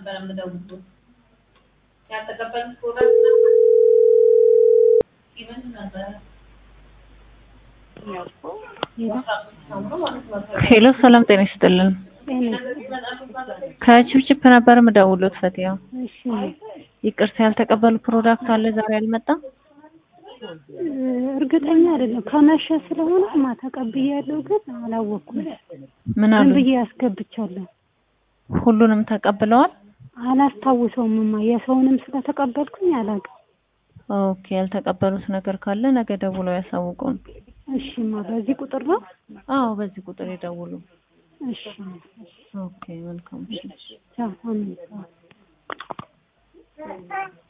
ነበር የምደውሉት። ያልተቀበሉት ፕሮዳክት ኢቨንት ነበረ። ሄሎ ሰላም ጤና ይስጥልን። ከችፕችፕ ነበር የምደውሉት ፈቲያ። እሺ ይቅርታ ያልተቀበሉ ፕሮዳክት አለ ዛሬ አልመጣም? እርግጠኛ አይደለም ከመሸ ስለሆነ ማታ ተቀብያለሁ፣ ግን አላወኩም። ምን ዝም አሉ? ብዬ አስገብቻለሁ። ሁሉንም ተቀብለዋል? አላስታውሰውም ማ የሰውንም ስለተቀበልኩኝ አላውቅም። ኦኬ ያልተቀበሉት ነገር ካለ ነገ ደውለው ያሳውቁን። እሺማ በዚህ ቁጥር ነው። አዎ በዚህ ቁጥር ይደውሉ። እሺ ኦኬ መልካም እሺ። ቻው አሜን።